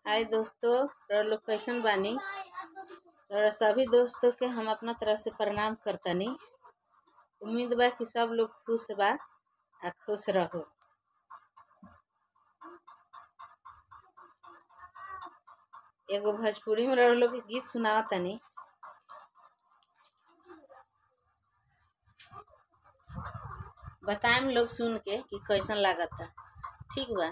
हाय दोस्तों रउआ लोग कैसन बानी रउआ सभी दोस्तों के हम अपना तरफ से प्रणाम करतनी उम्मीद बा कि सब लोग खुश बा आ खुश रहो एगो भोजपुरी में रउआ लोग के गीत सुनावत तनी बताएम लोग सुन के कि कैसन लागता ठीक बा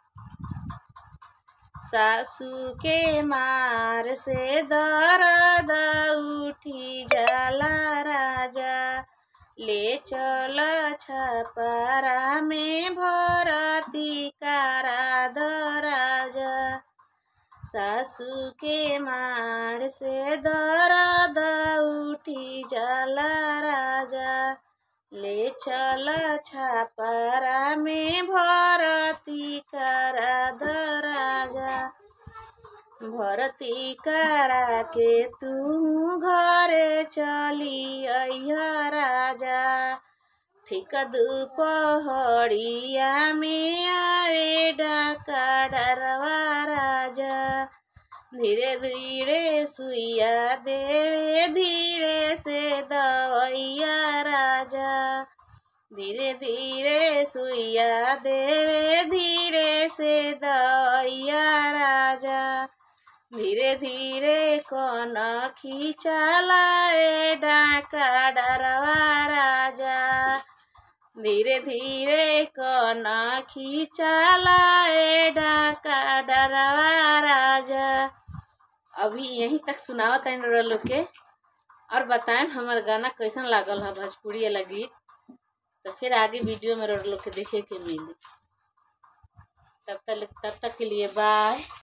सासू के मार से दर्द उठी जाला राजा ले चल छपरा में भरती कारा द राजा सासू के मार से दर्द उठी जाला राजा ले चल छपरा में भरती करा द राजा भरती करा के तू घरे चली अइहा राजा ठीक दुपहरिया में आवे डाका डरवा राजा धीरे धीरे सुइया देवे धीरे से दवैया राजा धीरे धीरे सुइया देवे धीरे से दवैया राजा धीरे धीरे कौन खींचलाए डाका डरवा राजा धीरे धीरे कौन खींचलाए डाका डरवा राजा अभी यहीं तक सुनावत है रउआ लोग के और बताएं हमार गाना कैसन लागल है भोजपुरी वाला गीत तो फिर आगे वीडियो में रउआ लोग के देखे के मिली तब तक तब तक के लिए बाय